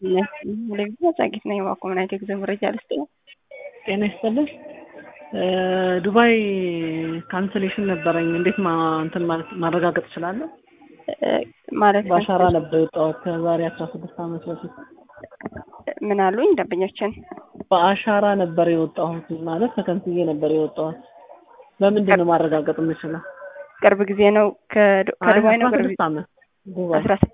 ጸጊት ነኝ በኮምናይት የጉዞ መረጃ ልስጥ ነው። ጤና ይስጥልኝ። ዱባይ ካንስሌሽን ነበረኝ። እንዴት እንትን ማረጋገጥ እችላለሁ? ማለት በአሻራ ነበር የወጣሁት ከዛሬ አስራ ስድስት ዓመት በፊት። ምን አሉኝ ደንበኛችን? በአሻራ ነበር የወጣሁት ማለት ተከንስዬ ነበር የወጣሁት። በምንድን ነው ማረጋገጥ የምችለው? ቅርብ ጊዜ ነው ከዱባይ ነው ቅርብ ስድስት ዓመት ዱባይ አስራ ስድስት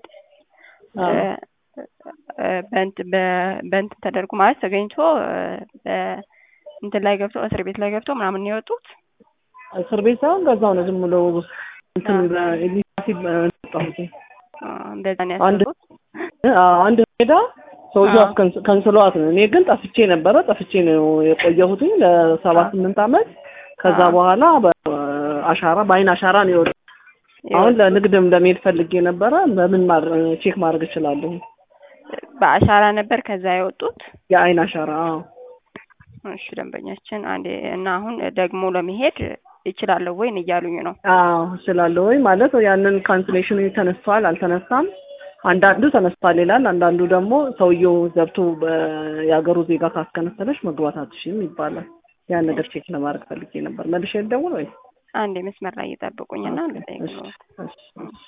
በእንትን ተደርጎ ማለት ተገኝቶ እንትን ላይ ገብቶ እስር ቤት ላይ ገብቶ ምናምን ነው የወጡት። እስር ቤት ሳይሆን በዛው ነው ዝም ብሎ እንትን በኢሊሲ ወጣሁት። እንደዛ ነው አንድ ያሰቡት። አንድ ሜዳ ሰውዬው አስከንስ- ከንስሏት ነው። እኔ ግን ጠፍቼ ነበረ። ጠፍቼ ነው የቆየሁትኝ ለሰባት ስምንት ዓመት። ከዛ አዎ። በኋላ በአሻራ በአይን አሻራ ነው የወጣሁት። አሁን ለንግድም ለመሄድ ፈልጌ ነበረ። በምን ማድረ- ቼክ ማድረግ እችላለሁ? በአሻራ ነበር ከዛ የወጡት። የአይን አሻራ አዎ። እሺ ደንበኛችን አንዴ እና አሁን ደግሞ ለመሄድ ይችላለሁ ወይ እያሉኝ ነው። አዎ እችላለሁ ወይ ማለት ያንን ካንስሌሽኑ ተነስቷል አልተነሳም። አንዳንዱ ተነስቷል ይላል፣ አንዳንዱ ደግሞ ሰውየው ገብቶ በ- የሀገሩ ዜጋ ካስከነሰለች መግባት አትችይም ይባላል። ያን ነገር ቼክ ለማድረግ ፈልጌ ነበር። መልሼ ልደውል ወይ? አንዴ መስመር ላይ እየጠብቁኝና ልጠይቅ እሺ፣ ነው። እሺ፣ እሺ።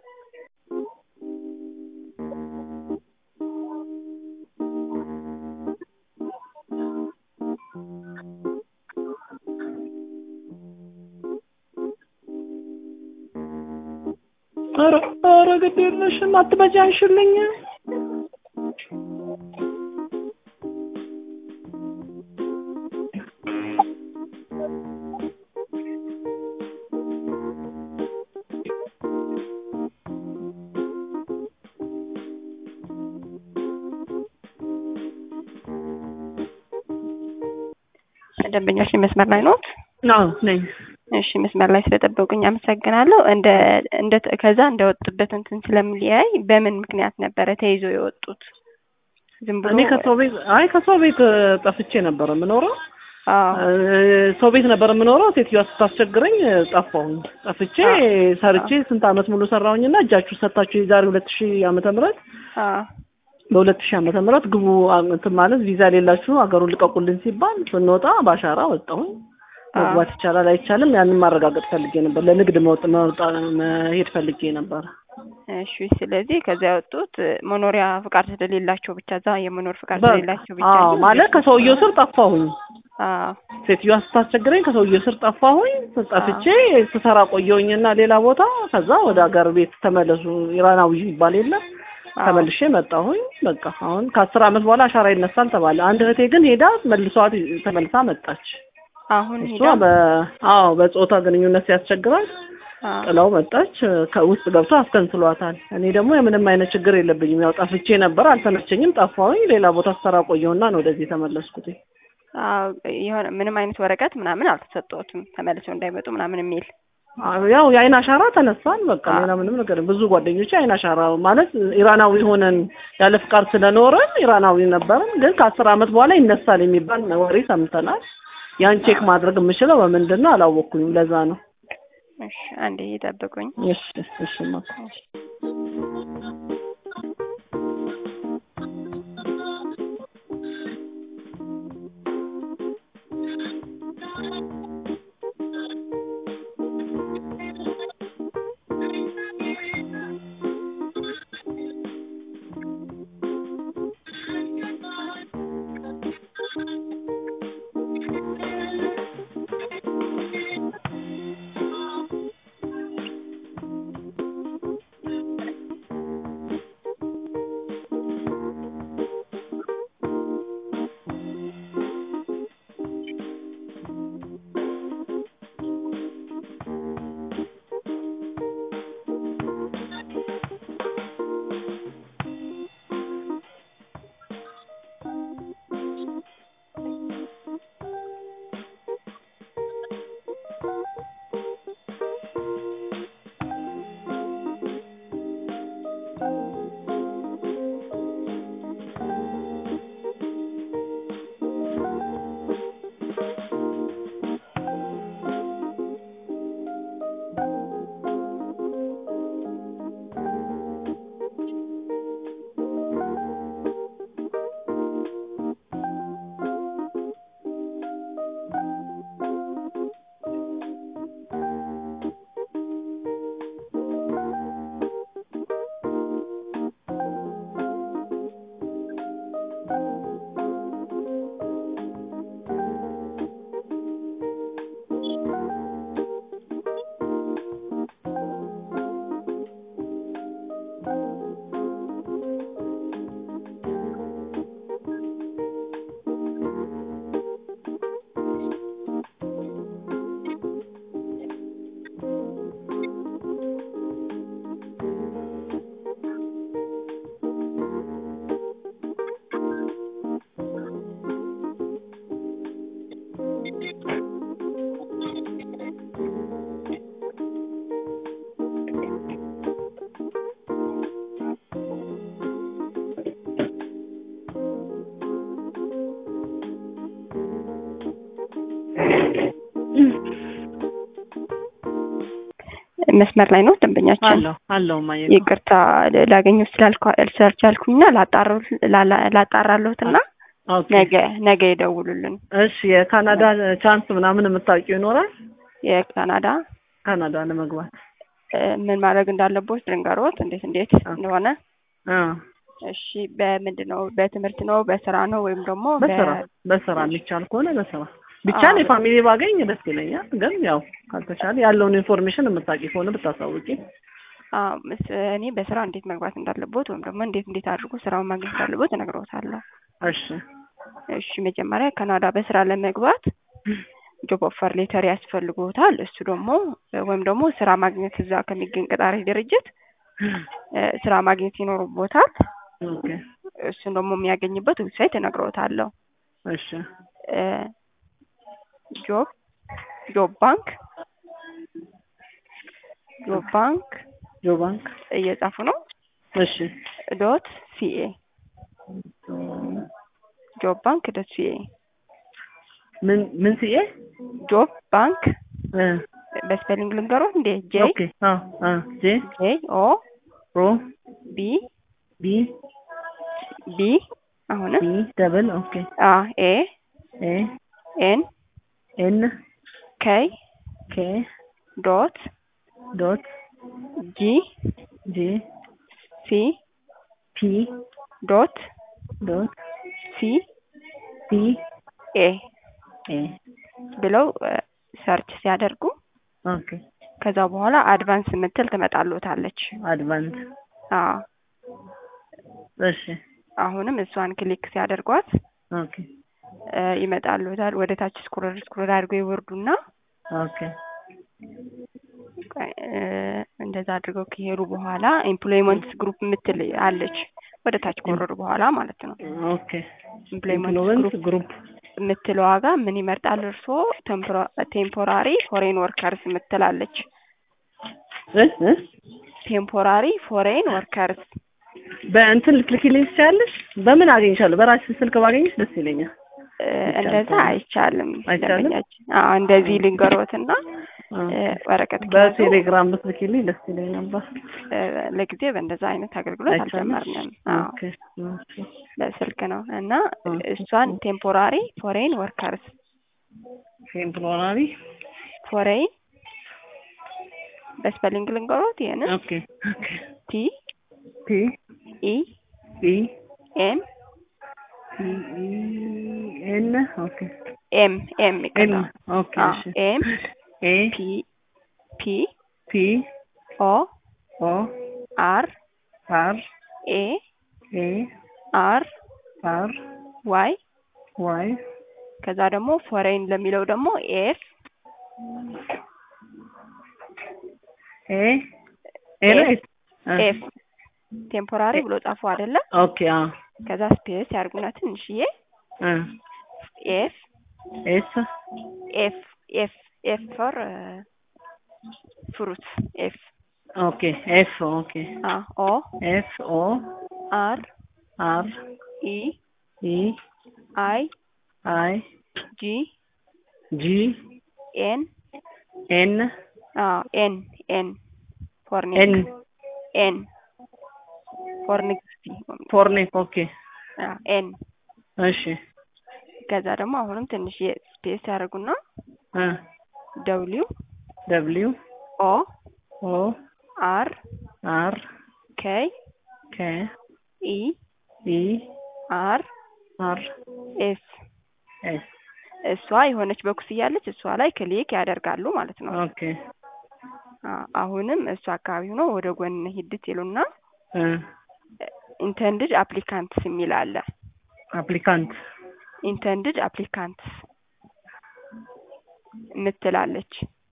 ኧረ ኧረ ግድ የለሽም አትበጃ አንሽልኝ። ደንበኛችን መስመር ላይ ኖት? አዎ ነኝ። እሺ መስመር ላይ ስለጠበቁኝ አመሰግናለሁ። እንደ እንደ ከዛ እንደወጡበት እንትን ስለሚለያይ በምን ምክንያት ነበረ ተይዞ የወጡት? ዝም ብሎ እኔ ከሰው ቤት አይ ከሰው ቤት እ፣ ጠፍቼ ነበር የምኖረው አዎ እ፣ ሰው ቤት ነበር የምኖረው። ሴትዮዋ ስታስቸግረኝ እ፣ ጠፋሁኝ። ጠፍቼ አዎ። ሰርቼ ስንት አመት ሙሉ ሰራሁኝና እጃችሁ ሰጣችሁ የዛሬ ሁለት ሺህ ዓመተ ምህረት አዎ በሁለት ሺህ ዓመተ ምህረት ግቡ አ- እንትን ማለት ቪዛ የሌላችሁ ሀገሩን ልቀቁልን ሲባል ስንወጣ በአሻራ ወጣሁኝ። መግባት ይቻላል አይቻልም፣ ያንን ማረጋገጥ ፈልጌ ነበር። ለንግድ መውጥ መውጣ መሄድ ፈልጌ ነበር። እሺ ስለዚህ ከዛ የወጡት መኖሪያ ፍቃድ ስለሌላቸው ብቻ እዛ የመኖር ፍቃድ በ- ስለሌላቸው ብቻ አዎ እንጂ ማለት ከሰውየው ስር ጠፋሁኝ። አዎ ሴትዮዋ ስታስቸግረኝ ከሰውየው ስር ጠፋሁኝ። ጠፍቼ ስሰራ ቆየሁኝና ሌላ ቦታ ከዛ ወደ ሀገር ቤት ተመለሱ ኢራናዊ ይባል የለም አዎ። ተመልሼ መጣሁኝ። በቃ አሁን ከአስር አመት በኋላ አሻራ ይነሳል ተባለ። አንድ እህቴ ግን ሄዳ መልሷት ተመልሳ መጣች። አሁን እሷ ሄዳ በ አዎ በጾታ ግንኙነት ሲያስቸግራት አዎ ጥላው መጣች። ከውስጥ ገብቶ አስከንስሏታል። እኔ ደግሞ የምንም አይነት ችግር የለብኝም። ያው ጠፍቼ ነበር፣ አልተመቸኝም፣ ጠፋሁኝ። ሌላ ቦታ ስሰራ ቆየሁና ነው ወደዚህ የተመለስኩት። አዎ የሆነ ምንም አይነት ወረቀት ምናምን አልተሰጠዎትም ተመልሰው እንዳይመጡ ምናምን የሚል አዎ፣ ያው የአይን አሻራ ተነሳን። በቃ አዎ። ሌላ ምንም ነገር ብዙ ጓደኞች አይን አሻራ ማለት ኢራናዊ ሆነን ያለ ፍቃድ ስለኖረን ኢራናዊ ነበርን፣ ግን ከአስር አመት በኋላ ይነሳል የሚባል ወሬ ሰምተናል። ያን ቼክ ማድረግ የምችለው በምንድን ነው አላወቅኩኝም። ለዛ ነው። እሺ አንዴ ይጠብቁኝ እሺ እሺ ማ መስመር ላይ ነው ደንበኛችን። አለው አለው ማየ ይቅርታ ላገኘው ስላልቻልኩኝና ላጣራለሁትና ኦኬ ነገ ነገ ይደውሉልን። እሺ የካናዳ ቻንስ ምናምን የምታውቂው ይኖራል የካናዳ ካናዳ ለመግባት እ፣ ምን ማድረግ እንዳለቦት ልንገሮት፣ እንዴት እንዴት እንደሆነ። አ እሺ በምንድን ነው? በትምህርት ነው? በስራ ነው? ወይም ደግሞ በ- በስራ በስራ የሚቻል ከሆነ በስራ ቢቻል አዎ። የፋሚሊ ባገኝ ደስ ይለኛል። ግን ያው ካልተቻለ ያለውን ኢንፎርሜሽን የምታውቂ ከሆነ ብታሳውቂ። አዎ፣ ምስ- እኔ በስራ እንዴት መግባት እንዳለቦት ወይም ደግሞ እንዴት እንዴት አድርጎ ስራውን ማግኘት እንዳለቦት እነግሮታለሁ። እሺ እሺ መጀመሪያ ካናዳ በስራ ለመግባት ጆብ ኦፈር ሌተር ያስፈልጎታል። እሱ ደግሞ ወይም ደግሞ ስራ ማግኘት እዛ ከሚገኝ ቀጣሪ ድርጅት እ፣ ስራ ማግኘት ይኖርቦታል። ኦኬ እሱን ደግሞ የሚያገኝበት ዌብሳይት እነግሮታለሁ። እሺ እ፣ ጆብ ጆብ ባንክ ጆብ ባንክ ጆ ባንክ እየጻፉ ነው እሺ ዶት ሲኤ ጆብ ባንክ ዶት ሲኤ ምን ምን ሲኤ ጆብ ባንክ እ በስፔሊንግ ልንገሮት እንዴ ጄ ኦኬ አ አ ጄ ጄ ኦ ኦ ቢ ቢ ቢ አሁንም ቢ ደብል ኦኬ አ ኤ ኤ ኤን ኤን ኬይ ኬ ዶት ዶት ጂ ጂ ሲ ፒ ዶት ዶት ሲ ፒ ኤ ኤ ብለው ሰርች ሲያደርጉ ኦኬ ከዛ በኋላ አድቫንስ የምትል ትመጣልዎታለች። አድቫንስ አዎ እሺ አሁንም እሷን ክሊክ ሲያደርጓት ኦኬ እ፣ ይመጣልዎታል። ወደ ታች ስክሮል ስክሮል አድርገው ይወርዱና ኦኬ ቆይ፣ እ፣ እንደዛ አድርገው ከሄዱ በኋላ ኤምፕሎይመንትስ ግሩፕ የምትል አለች። ወደ ታች ከወረዱ በኋላ ማለት ነው። ኦኬ ኤምፕሎይመንትስ ኢንፍሉዌንስ ግሩፕ ግሩፕ የምትለው ዋጋ ምን ይመርጣል እርስዎ? ቴምፖራሪ ፎሬን ወርከርስ የምትላለች። እ እ ቴምፖራሪ ፎሬን ወርከርስ በእንትን ልትልኪልኝ ትችያለሽ? በምን አገኝሻለሁ? በራስሽ ስልክ ባገኝሽ ደስ ይለኛል። እ፣ እንደዛ አይቻልም። አይቻልም? ደንበኛችን አዎ፣ እንደዚህ ልንገሮትና እ፣ ወረቀት ከያዙ በቴሌግራም ብትልኪልኝ ደስ ይለኝ ነበር። እ፣ ለጊዜ በእንደዛ አይነት አገልግሎት አይቻልም? አልጀመርንም። አዎ ኦኬ ኦኬ በስልክ ነው እና ኦኬ። እሷን ቴምፖራሪ ፎሬን ወርከርስ ቴምፖራሪ ፎሬን በስፔሊንግ ልንገሮት ይሄንን ኦኬ ኦኬ ቲ ፒ ኢ ኢ ኤም ኢ ኢ ኤን ኦኬ ኤም ኤም ኤም ይቀጣ ኦኬ እሺ ኤም ኤ ፒ ፒ ፒ ኦ ኦ አር አር ኤ ኤ አር አር ዋይ ዋይ ከዛ ደግሞ ፎሬን ለሚለው ደግሞ ኤፍ ኤ ኤ ነው ኤፍ ኤፍ ቴምፖራሪ ብሎ ጻፉ አይደለ? ኦኬ አ ከዛ ስፔስ ያርጉና ትንሽዬ እ ኤፍ ኤስ ኤፍ ኤፍ ኤፍ ፎር ፍሩት ኤፍ ኦኬ ኤፍ ኦኬ አ ኦ ኤፍ ኦ አር አር ኢ ኢ አይ አይ ጂ ጂ ኤን ኤን አ ኤን ኤን ፎር ኤን ኔክ ኤን ፎር ኔክስቲ ፎርኔክ ኦኬ አ ኤን እሺ ከዛ ደግሞ አሁንም ትንሽ ስፔስ ያደርጉና እ ደብሊው ደብሊው ኦ ኦ አር አር ኬይ ኬ ኢ ኢ አር አር ኤስ ኤስ እሷ የሆነች በኩስ እያለች እሷ ላይ ክሊክ ያደርጋሉ ማለት ነው። ኦኬ አ- አሁንም እሱ አካባቢ ሆኖ ወደ ጎን ሂድት ይሉና እ ኢንተንድድ አፕሊካንትስ የሚል አለ። አፕሊካንት ኢንተንድድ አፕሊካንትስ የምትላለች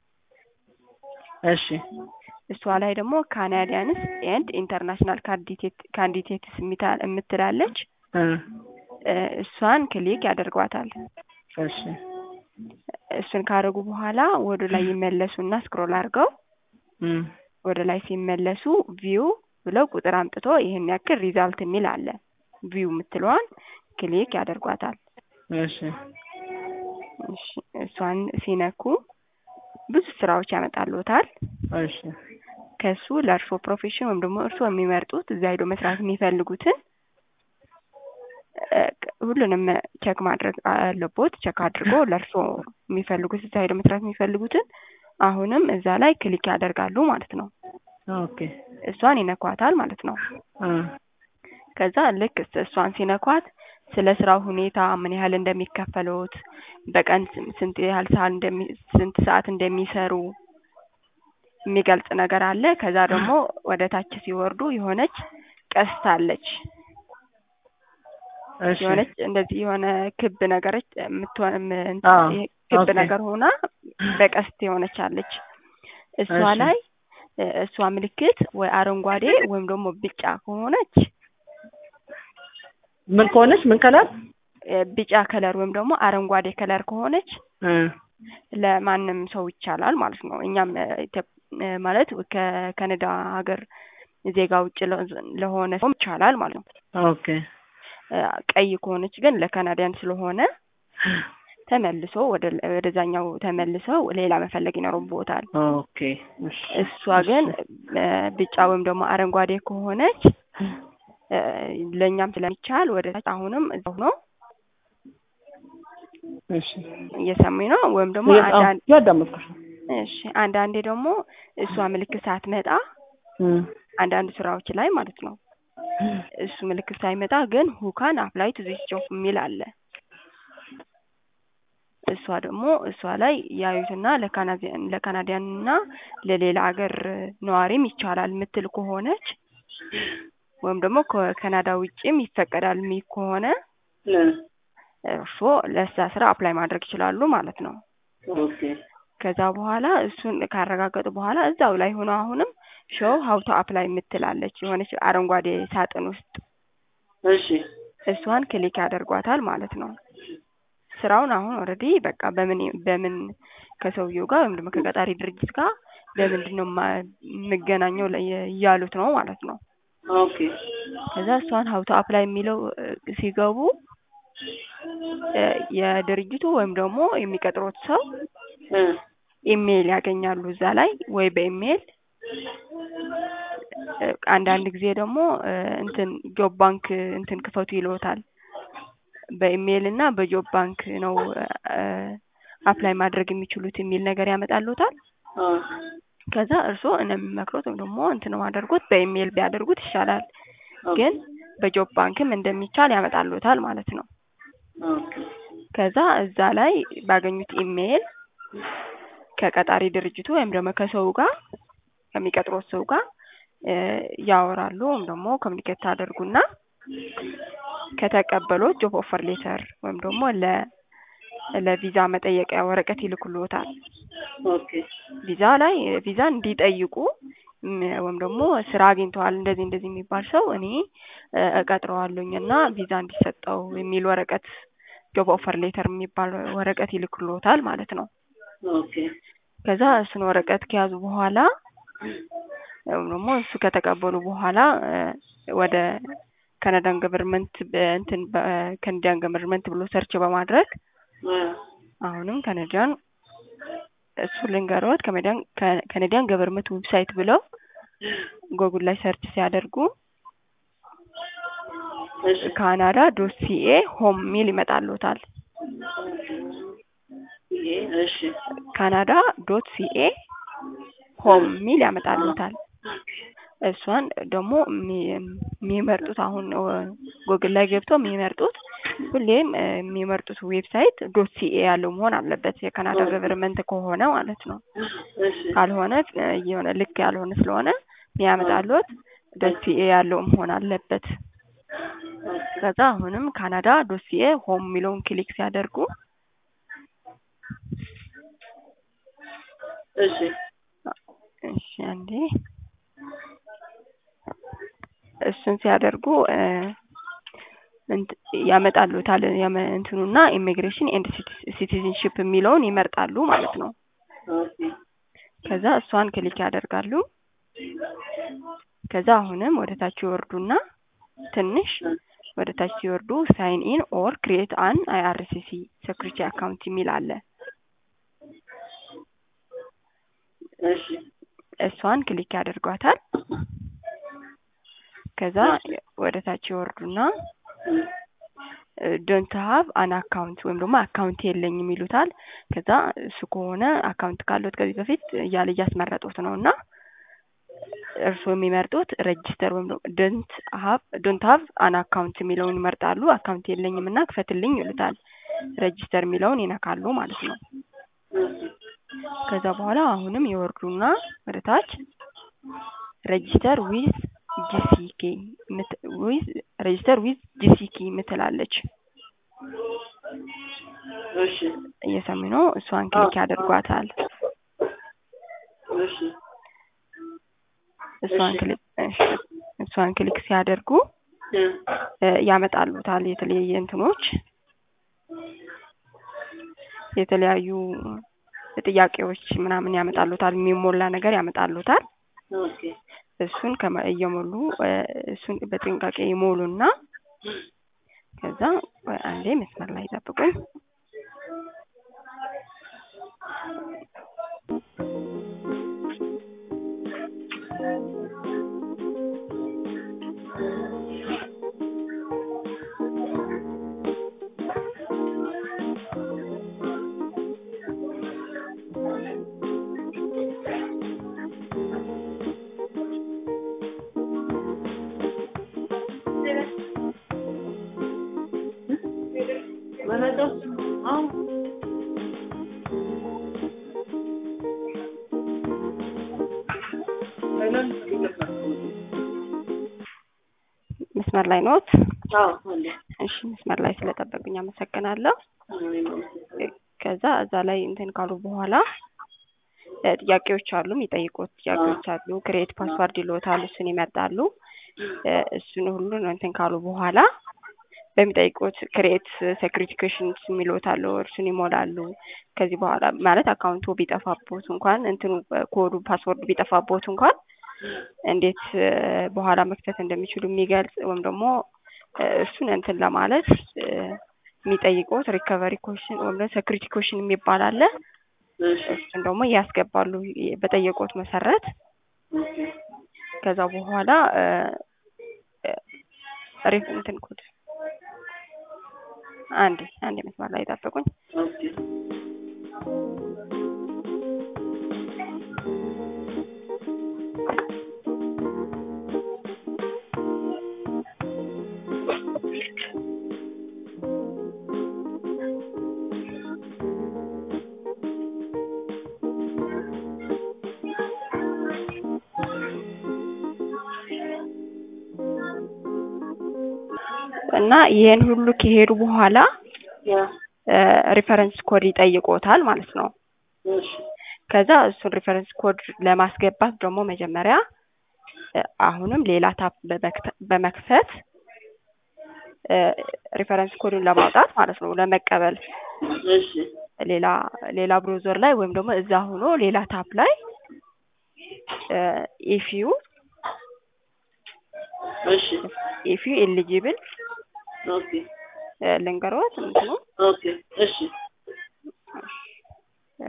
እሺ እሷ ላይ ደግሞ ካናዲያንስ ኤንድ ኢንተርናሽናል ካንዲዴትስ የምትላለች እ እ፣ እሷን ክሊክ ያደርጓታል። እሺ እሱን ካደረጉ በኋላ ወደ ላይ ይመለሱና ስክሮል አድርገው እ ወደ ላይ ሲመለሱ ቪው ብለው ቁጥር አምጥቶ ይህን ያክል ሪዛልት የሚል አለ። ቪው የምትለዋን ክሊክ ያደርጓታል። እሺ እሺ፣ እሷን ሲነኩ ብዙ ስራዎች ያመጣልዎታል። እሺ ከሱ ለእርሶ ፕሮፌሽን ወይም ደግሞ እርሶ የሚመርጡት እዛ ሄዶ መስራት የሚፈልጉትን እ ሁሉንም ቸክ ማድረግ አለቦት። ቸክ አድርጎ ለእርሶ የሚፈልጉት እዛ ሄዶ መስራት የሚፈልጉትን አሁንም እዛ ላይ ክሊክ ያደርጋሉ ማለት ነው። ኦኬ እሷን ይነኳታል ማለት ነው። አ ከዛ ልክ እስ- እሷን ሲነኳት ስለ ስራው ሁኔታ ምን ያህል እንደሚከፈሉት በቀን ስን- ስንት ያህል ሰዓት እንደሚ ስንት ሰዓት እንደሚሰሩ የሚገልጽ ነገር አለ። ከዛ ደግሞ ወደ ታች ሲወርዱ የሆነች ቀስት አለች። እሺ የሆነች እንደዚህ የሆነ ክብ ነገረች የምትሆን ም- አዎ፣ ይሄ ክብ ኦኬ። ነገር ሆና በቀስት የሆነች አለች። እሷ እሺ። ላይ እ- እሷ ምልክት ወይ አረንጓዴ ወይም ደግሞ ቢጫ ከሆነች ምን ከሆነች ምን ከለር እ ቢጫ ከለር ወይም ደግሞ አረንጓዴ ከለር ከሆነች እ ለማንም ሰው ይቻላል ማለት ነው። እኛም እ ኢትዮ- እ ማለት ከካናዳ ሀገር ዜጋ ውጭ ለ- ለሆነ ሰው ይቻላል ማለት ነው። ኦኬ እ ቀይ ከሆነች ግን ለካናዲያን ስለሆነ ተመልሶ ወደ ወደዛኛው ተመልሰው ሌላ መፈለግ ይኖርቦታል። ኦኬ እሺ እሷ ግን እ ቢጫ ወይም ደግሞ አረንጓዴ ከሆነች እ ለእኛም ስለሚቻል ወደ ታች አሁንም እዛው ነው እሺ እየሰሙኝ ነው። ወይም ደግሞ እየ- አዎ፣ አንዳንድ እያዳመጥኩሽ ነው። እሺ አንዳንዴ ደግሞ እሷ ምልክት ሳትመጣ እ አንዳንድ ስራዎች ላይ ማለት ነው እሱ ምልክት ሳይመጣ ግን ሁካን አፕላይ ቱ ዚስ ጆብ የሚል አለ። እሷ ደግሞ እሷ ላይ ያዩትና ለካናዲያን ለካናዲያን እና ለሌላ ሀገር ነዋሪም ይቻላል የምትል ከሆነች ወይም ደግሞ ከካናዳ ውጭም ይፈቀዳል የሚል ከሆነ እ እርስዎ ለዛ ስራ አፕላይ ማድረግ ይችላሉ ማለት ነው። ኦኬ ከዛ በኋላ እሱን ካረጋገጡ በኋላ እዛው ላይ ሆኖ አሁንም ሾው ሀውቶ አፕላይ የምትላለች የሆነች አረንጓዴ ሳጥን ውስጥ እሺ እሷን ክሊክ ያደርጓታል ማለት ነው። ስራውን አሁን ኦልሬዲ በቃ በምን በምን ከሰውየው ጋር ወይም ደግሞ ከቀጣሪ ድርጅት ጋር በምንድን ነው ማ- የምገናኘው ለ- እያሉት ነው ማለት ነው። ኦኬ ከዛ እሷን ሀውቶ አፕላይ የሚለው እ ሲገቡ እ የድርጅቱ ወይም ደግሞ የሚቀጥሩት ሰው እ ኢሜይል ያገኛሉ እዛ ላይ ወይ በኢሜይል እ አንዳንድ ጊዜ ደግሞ እ እንትን ጆብ ባንክ እንትን ክፈቱ ይልዎታል። በኢሜይል እና በጆብ ባንክ ነው እ አፕላይ ማድረግ የሚችሉት የሚል ነገር ያመጣልዎታል። አ ከዛ እርስዎ እኔ የምመክሮት ወይም ደግሞ እንትን ማደርጉት በኢሜይል ቢያደርጉት ይሻላል። ግን በጆብ ባንክም እንደሚቻል ያመጣልዎታል ማለት ነው። ኦኬ ከዛ እዛ ላይ ባገኙት ኢሜይል ከቀጣሪ ድርጅቱ ወይም ደግሞ ከሰው ጋር ከሚቀጥሮት ሰው ጋር እ ያወራሉ ወይም ደግሞ ኮሚኒኬት ታደርጉና ከተቀበሎት ጆብ ኦፈር ሌተር ወይም ደግሞ ለ ለቪዛ መጠየቂያ ወረቀት ይልኩልዎታል። ኦኬ ቪዛ ላይ ቪዛ እንዲጠይቁ ም ወይም ደግሞ ስራ አግኝተዋል እንደዚህ እንደዚህ የሚባል ሰው እኔ እ እቀጥረዋለሁኝ እና ቪዛ እንዲሰጠው የሚል ወረቀት ጆብ ኦፈር ሌተር የሚባል ወረቀት ይልክልዎታል ማለት ነው። ኦኬ ከዛ እሱን ወረቀት ከያዙ በኋላ ወይም ደግሞ እሱ ከተቀበሉ በኋላ እ ወደ ካናዳን ገቨርንመንት እንትን በካናዲያን ገቨርንመንት ብሎ ሰርች በማድረግ እ አሁንም ካናዲያን እሱ ልንገሮት ካናዲያን ካናዲያን ገቨርንመንት ዌብሳይት ብለው ጎግል ላይ ሰርች ሲያደርጉ እሺ ካናዳ ዶት ሲኤ ሆም ሚል ይመጣልዎታል። ይሄ እሺ ካናዳ ዶት ሲኤ ሆም ሚል ያመጣልዎታል። እሷን ደግሞ የሚ- የሚመርጡት አሁን ጎግል ላይ ገብተው የሚመርጡት ሁሌም እ የሚመርጡት ዌብሳይት ዶት ሲኤ ያለው መሆን አለበት የካናዳ ገቨርንመንት ከሆነ ማለት ነው። እሺ ካልሆነ እ የሆነ ልክ ያልሆነ ስለሆነ የሚያመጣልዎት ዶት ሲኤ ያለው መሆን አለበት። ከዛ አሁንም ካናዳ ዶት ሲኤ ሆም የሚለውን ክሊክ ሲያደርጉ እሺ እሺ አንዴ እሱን ሲያደርጉ እ እንት- ያመጣልዎታል ያመ- እንትኑና ኢሚግሬሽን ኤንድ ሲቲዝንሺፕ የሚለውን ይመርጣሉ ማለት ነው። ኦኬ ከዛ እሷን ክሊክ ያደርጋሉ። ከዛ አሁንም ወደ ታች ይወርዱና ትንሽ ወደ ታች ሲወርዱ ሳይን ኢን ኦር ክሪኤት አን አይአርሲሲ ሴኩሪቲ አካውንት የሚል አለ። እሺ እሷን ክሊክ ያደርጓታል። ከዛ ወደ ታች ይወርዱና ዶንት ሀቭ አን አካውንት ወይም ደግሞ አካውንት የለኝም ይሉታል። ከዛ እሱ ከሆነ አካውንት ካለት ከዚህ በፊት እያለ እያስመረጡት ነው እና እርስዎ የሚመርጡት ሬጅስተር ወይም ደግሞ ዶንት ሀቭ ዶንት ሀቭ አን አካውንት የሚለውን ይመርጣሉ። አካውንት የለኝም እና ክፈትልኝ ይሉታል። ሬጅስተር የሚለውን ይነካሉ ማለት ነው። ከዛ በኋላ አሁንም ይወርዱና ወደ ታች ሬጅስተር ዊዝ ጂሲኬ ዊዝ ሬጅስተር ዊዝ ጂሲኬ ምትላለች እሺ እየሰሙ ነው። እሷን ክሊክ ያደርጓታል። እሺ እሷን ክሊክ እሺ፣ እሷን ክሊክ ሲያደርጉ እ ያመጣሉታል የተለያየ እንትኖች የተለያዩ ጥያቄዎች ምናምን ያመጣሉታል። የሚሞላ ነገር ያመጣሉታል። ኦኬ እሱን ከመ እየሞሉ እ እሱን በጥንቃቄ ይሞሉና ከዛ ቆይ አንዴ መስመር ላይ ጠብቁኝ። መረጃው አሁን መስመር ላይ ኖት? አዎ አለ እሺ፣ መስመር ላይ ስለጠበቁኝ አመሰግናለሁ። ከዛ እዛ ላይ እንትን ካሉ በኋላ እ ጥያቄዎች አሉ፣ የሚጠይቁት ጥያቄዎች አሉ። ክሬት ፓስዋርድ ይሎታል፣ እሱን ይመርጣሉ። እ እሱን ሁሉ እንትን ካሉ በኋላ በሚጠይቁት ክሬት ሴኩሪቲ ኩዌሽንስ የሚሉት አሉ፣ እርሱን ይሞላሉ። ከዚህ በኋላ ማለት አካውንቱ ቢጠፋቦት እንኳን እንትኑ ኮዱ ፓስወርድ ቢጠፋቦት እንኳን እንዴት እ በኋላ መክፈት እንደሚችሉ የሚገልጽ ወይም ደግሞ እ እሱን እንትን ለማለት እ የሚጠይቁት ሪከቨሪ ኮሽን ወይም ደግሞ ሴኩሪቲ ኮሽን የሚባል አለ። እሱን ደግሞ ያስገባሉ በጠየቁት መሰረት። ከዛ በኋላ እ ሪፍ እንትን ኮድ አንዴ አንዴ መስመር ላይ ጠብቁኝ። ኦኬ እና ይሄን ሁሉ ከሄዱ በኋላ ያ ሪፈረንስ ኮድ ይጠይቆታል ማለት ነው። እሺ ከዛ እሱን ሪፈረንስ ኮድ ለማስገባት ደግሞ መጀመሪያ እ አሁንም ሌላ ታፕ በመክተ- በመክፈት እ ሪፈረንስ ኮዱን ለማውጣት ማለት ነው ለመቀበል እሺ ሌላ ሌላ ብሮዘር ላይ ወይም ደግሞ እዛ ሆኖ ሌላ ታፕ ላይ ኢፍ ዩ እሺ ኢፍ ዩ ኤሊጂብል ኦኬ ልንገሮት እንትኑ ኦኬ እሺ እ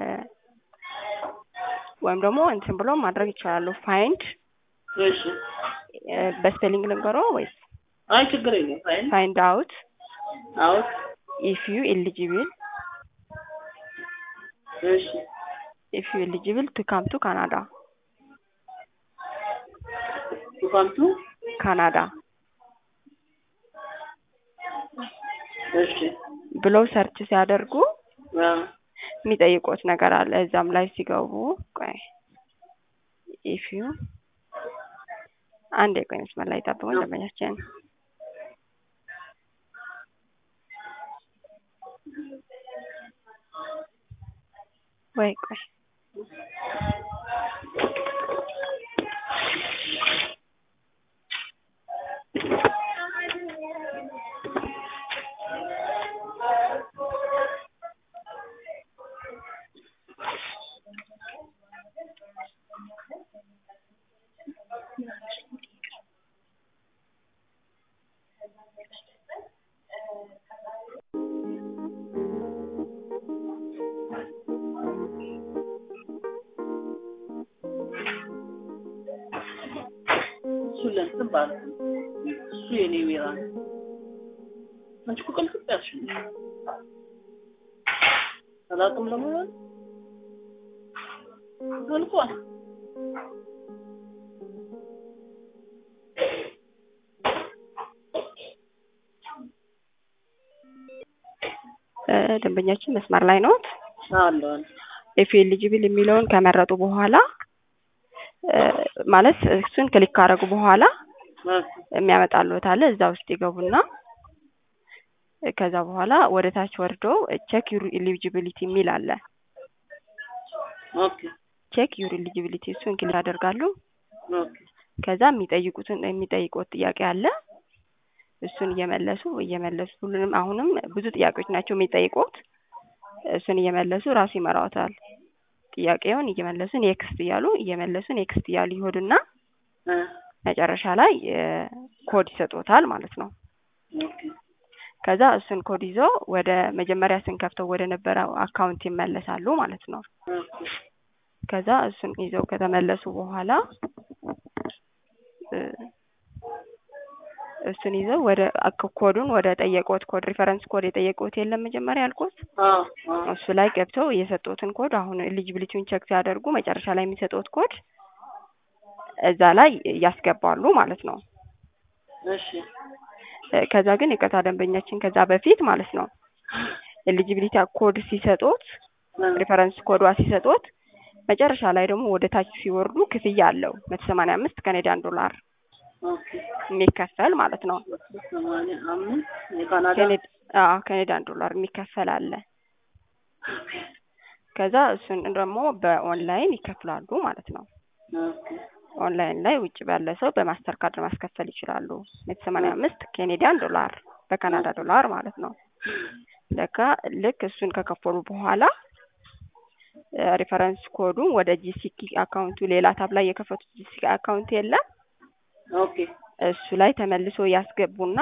ወይም ደግሞ እንትን ብሎ ማድረግ ይችላሉ። ፋይንድ እሺ በስፔሊንግ ልንገሮ ወይስ አይ ችግር የለም ፋይን ፋይንድ አውት አውት ኢፍ ዩ ኤሊጂብል እሺ ኢፍ ዩ ኤሊጂብል ቱ ካም ቱ ካናዳ ቱካምቱ ካናዳ እሺ ብለው ሰርች ሲያደርጉ ያ የሚጠይቁት ነገር አለ። እዛም ላይ ሲገቡ ቆይ ኢፍ ዩ አንድ የቆይ መስመር ላይ ጠብቁኝ ደንበኛችን ወይ ቆይ ይባላል። እሱ የኔ ቢራ ነው። አንቺ እኮ ቅልጥፍ ያልሽ ነሽ። አላውቅም ለመሆን አልቋል። ደንበኛችን መስመር ላይ ነዎት? አለ አለ ኢፍ ኤሊጂብል የሚለውን ከመረጡ በኋላ ማለት እሱን ክሊክ ካደረጉ በኋላ የሚያመጣልዎት አለ እዛ ውስጥ ይገቡና ከዛ በኋላ ወደ ታች ወርዶ ቼክ ዩር ኤሊጂቢሊቲ የሚል አለ። ኦኬ ቼክ ዩር ኤሊጂቢሊቲ እሱን ክሊክ ያደርጋሉ። ኦኬ ከዛ የሚጠይቁትን የሚጠይቁት ጥያቄ አለ። እሱን እየመለሱ እየመለሱ ሁሉንም አሁንም ብዙ ጥያቄዎች ናቸው የሚጠይቁት። እሱን እየመለሱ ራሱ ይመራዎታል። ጥያቄውን እየመለሱ ኔክስት እያሉ እየመለሱ ኔክስት እያሉ ይሆዱና መጨረሻ ላይ ኮድ ይሰጡታል ማለት ነው። ኦኬ ከዛ እሱን ኮድ ይዘው ወደ መጀመሪያ ስንከፍተው ወደ ነበረው አካውንት ይመለሳሉ ማለት ነው። ኦኬ ከዛ እሱን ይዘው ከተመለሱ በኋላ እሱን ይዘው ወደ ኮዱን ወደ ጠየቁት ኮድ ሪፈረንስ ኮድ የጠየቁት የለም መጀመሪያ ያልኩት አዎ አዎ እሱ ላይ ገብተው የሰጡትን ኮድ አሁን ኤሊጂቢሊቲውን ቼክ ሲያደርጉ መጨረሻ ላይ የሚሰጡት ኮድ እዛ ላይ ያስገባሉ ማለት ነው። እሺ ከዛ ግን ይቅርታ ደንበኛችን ከዛ በፊት ማለት ነው ኤሊጂቢሊቲ ኮድ ሲሰጡት ሪፈረንስ ኮዷ ሲሰጡት መጨረሻ ላይ ደግሞ ወደ ታች ሲወርዱ ክፍያ አለው መቶ ሰማንያ አምስት ካናዳን ዶላር ኦኬ የሚከፈል ማለት ነው። ሰማንያ አምስት የካናዳ ካኔድ- አዎ ካናዳን ዶላር የሚከፈል አለ። ከዛ እሱን ደግሞ በኦንላይን ይከፍላሉ ማለት ነው። ኦኬ ኦንላይን ላይ ውጭ ባለ ሰው በማስተር ካርድ ማስከፈል ይችላሉ። መቶ ሰማንያ አምስት ኬኔዲያን ዶላር በካናዳ ዶላር ማለት ነው። ለካ ልክ እሱን ከከፈሉ በኋላ ሪፈረንስ ኮዱን ወደ ጂሲኪ አካውንቱ ሌላ ታብ ላይ የከፈቱት ጂሲኪ አካውንት የለም ኦኬ እሱ ላይ ተመልሶ ያስገቡና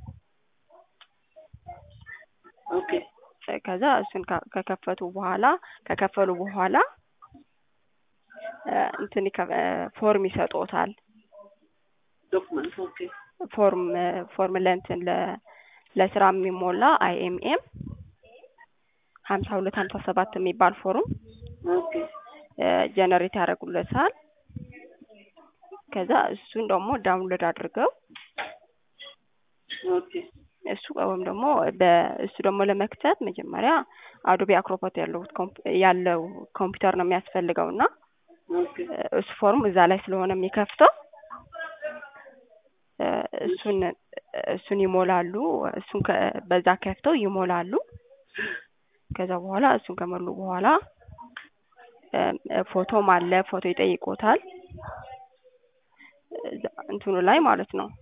ኦኬ ከዛ እሱን ከ- ከከፈቱ በኋላ ከከፈሉ በኋላ እ እንትን ይከ- እ ፎርም ይሰጦታል። ዶክመንት ኦኬ ፎርም እ ፎርም ለእንትን ለ ለስራ የሚሞላ አይኤምኤም ሀምሳ ሁለት ሀምሳ ሰባት የሚባል ፎርም ኦኬ ጀነሬት ያደርጉለታል። ከዛ እሱን ደግሞ ዳውንሎድ አድርገው ኦኬ እሱ ወይም ደግሞ በእሱ ደግሞ ለመክተት መጀመሪያ አዶቤ አክሮባት ያለው ኮምፒ- ያለው ኮምፒውተር ነው የሚያስፈልገው እና ኦኬ እሱ ፎርም እዛ ላይ ስለሆነ የሚከፍተው እ እሱን እሱን ይሞላሉ። እሱን ከ- በዛ ከፍተው ይሞላሉ። ከዛ በኋላ እሱን ከሞሉ በኋላ እ ፎቶም አለ ፎቶ ይጠይቆታል እዛ እንትኑ ላይ ማለት ነው።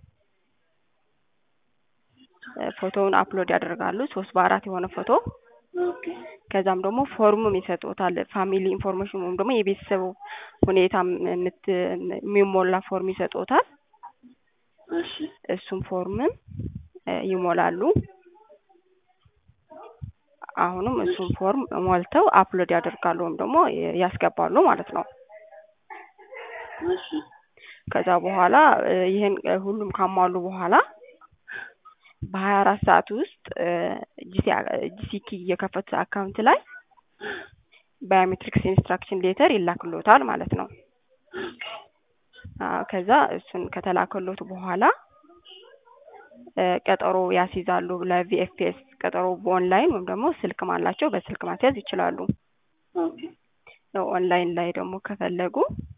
እ ፎቶውን አፕሎድ ያደርጋሉ ሶስት በአራት የሆነ ፎቶ ኦኬ ከዛም ደግሞ ፎርምም ይሰጡታል። ፋሚሊ ኢንፎርሜሽን ወይም ደግሞ የቤተሰቡ ሁኔታ የምት የሚሞላ ፎርም ይሰጡታል። እሺ እሱም ፎርምም እ ይሞላሉ። አሁንም እሱን ፎርም ሞልተው አፕሎድ ያደርጋሉ ወይም ደግሞ ያስገባሉ ማለት ነው። እሺ ከዛ በኋላ እ ይህን እ ሁሉም ካሟሉ በኋላ በሀያ አራት ሰዓት ውስጥ ጂሲኪ የከፈቱት አካውንት ላይ ባዮሜትሪክስ ኢንስትራክሽን ሌተር ይላክሎታል ማለት ነው። አዎ ከዛ እሱን ከተላከሎት በኋላ እ ቀጠሮ ያስይዛሉ ለቪኤፍፒኤስ ቀጠሮ በኦንላይን ወይም ደግሞ ስልክም አላቸው በስልክ ማስያዝ ይችላሉ። ኦኬ ኦንላይን ላይ ደግሞ ከፈለጉ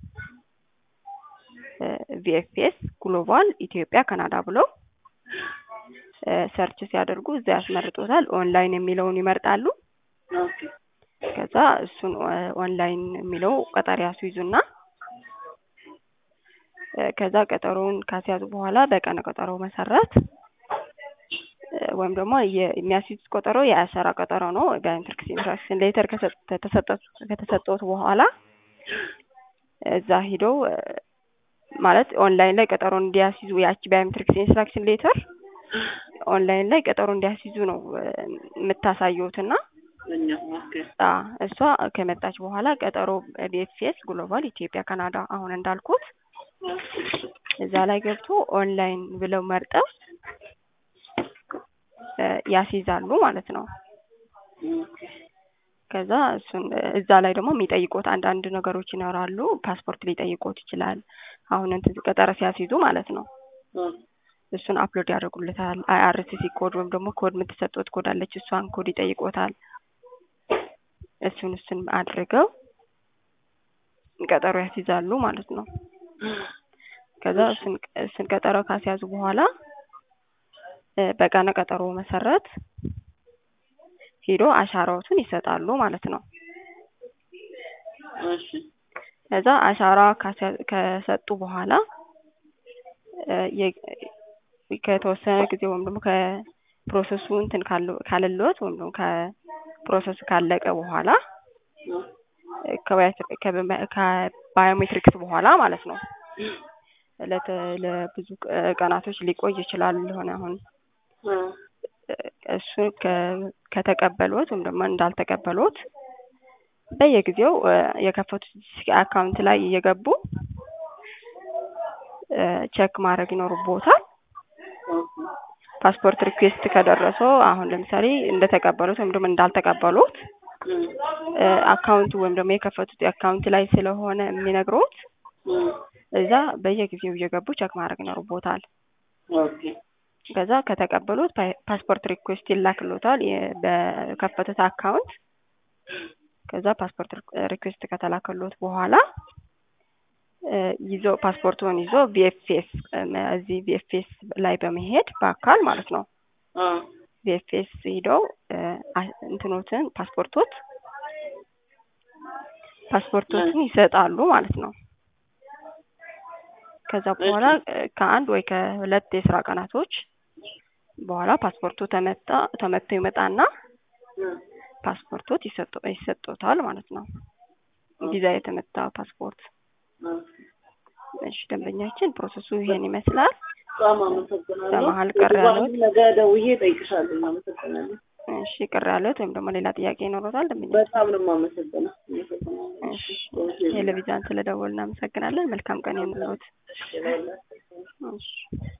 ቪኤፍፒኤስ ግሎባል ኢትዮጵያ ካናዳ ብለው እ ሰርች ሲያደርጉ እዛ ያስመርጡታል። ኦንላይን የሚለውን ይመርጣሉ። ኦኬ ከዛ እሱን ኦ- ኦንላይን የሚለው ቀጠሮ ያስይዙና እ ከዛ ቀጠሮውን ካስያዙ በኋላ በቀነ ቀጠሮ መሰረት እ ወይም ደግሞ የ- የሚያስይዙት ቀጠሮ የአሰራ ቀጠሮ ነው። ባዮሜትሪክስ ኢንስትራክሽን ሌተር ከተሰጠት በኋላ እዛ ሂደው እ ማለት ኦንላይን ላይ ቀጠሮ እንዲያስይዙ ያቺ ባዮሜትሪክስ ኢንስትራክሽን ሌተር ኦንላይን ላይ ቀጠሮ እንዲያስይዙ ነው እ የምታሳየውትና እኛ ኦኬ አ እሷ ከመጣች በኋላ ቀጠሮ ቢኤፍኤስ ግሎባል ኢትዮጵያ ካናዳ አሁን እንዳልኩት እዛ ላይ ገብቶ ኦንላይን ብለው መርጠው እ ያስይዛሉ ማለት ነው። ከዛ እሱን እዛ ላይ ደግሞ የሚጠይቁት አንዳንድ ነገሮች ይኖራሉ። ፓስፖርት ሊጠይቁት ይችላል። አሁን እንትን ቀጠሮ ሲያስይዙ ማለት ነው። እሱን አፕሎድ ያደርጉለታል። አይአርሲሲ ኮድ ወይም ደግሞ ኮድ የምትሰጡት ኮድ አለች። እሷን ኮድ ይጠይቆታል። እሱን እሱን አድርገው ቀጠሮ ያስይዛሉ ማለት ነው። ከዛ እሱን እሱን ቀጠሮ ካስያዙ በኋላ እ በቀነ ቀጠሮ መሰረት ሄዶ አሻራዎትን ይሰጣሉ ማለት ነው። እሺ ከዛ አሻራ ካስያ- ከሰጡ በኋላ እ የ- ከተወሰነ ጊዜ ወይም ደግሞ ከፕሮሰሱ እንትን ካለ- ካለልዎት ወይም ደግሞ ከፕሮሰሱ ካለቀ በኋላ እ ከባዮ- ከበ- ከባዮሜትሪክስ በኋላ ማለት ነው ለተ- ለብዙ ቀ- ቀናቶች ሊቆይ ይችላል። ለሆነ አሁን እ እሱ ከ- ከተቀበሉት ወይም ደግሞ እንዳልተቀበሉት በየጊዜው እ የከፈቱት አካውንት ላይ እየገቡ እ ቼክ ማድረግ ይኖርቦታል። ፓስፖርት ሪኩዌስት ከደረሰው አሁን ለምሳሌ እንደተቀበሉት ወይም ደግሞ እንዳልተቀበሉት እ አካውንቱ ወይም ደግሞ የከፈቱት አካውንት ላይ ስለሆነ የሚነግሩት እዛ በየጊዜው እየገቡ ቼክ ማድረግ ይኖርቦታል። ኦኬ ከዛ ከተቀበሉት ፓ- ፓስፖርት ሪኩዌስት ይላክሎታል የ- በከፈቱት አካውንት። ከዛ ፓስፖርት ሪኩዌስት ከተላከሎት በኋላ እ ይዞ ፓስፖርቱን ይዞ ቪኤፍኤስ እዚህ ቪኤፍኤስ ላይ በመሄድ በአካል ማለት ነው ቪኤፍኤስ ሂደው እ አ- እንትኖትን ፓስፖርቶት ፓስፖርቶትን ይሰጣሉ ማለት ነው። ከዛ በኋላ እ ከአንድ ወይ ከሁለት የስራ ቀናቶች በኋላ ፓስፖርቱ ተመጣ ተመቶ ይመጣና ፓስፖርቶት ይሰጡ ይሰጡታል ማለት ነው። ቪዛ የተመታ ፓስፖርት። እሺ ደንበኛችን ፕሮሰሱ ይሄን ይመስላል። በጣም አመሰግናለሁ። በመሀል ቀረ ያለው? ነገ ደውዬ እጠይቅሻለሁ። አመሰግናለሁ። እሺ ቅር ያለት ወይም ደግሞ ሌላ ጥያቄ ይኖረታል ደንበኛ? በጣም ነው የማመሰግነው። አመሰግናለሁ። እሺ ቴሌቪዥን ስለደወል እናመሰግናለን። መልካም ቀን ይሁንልዎት። እሺ፣ ሌላ እሺ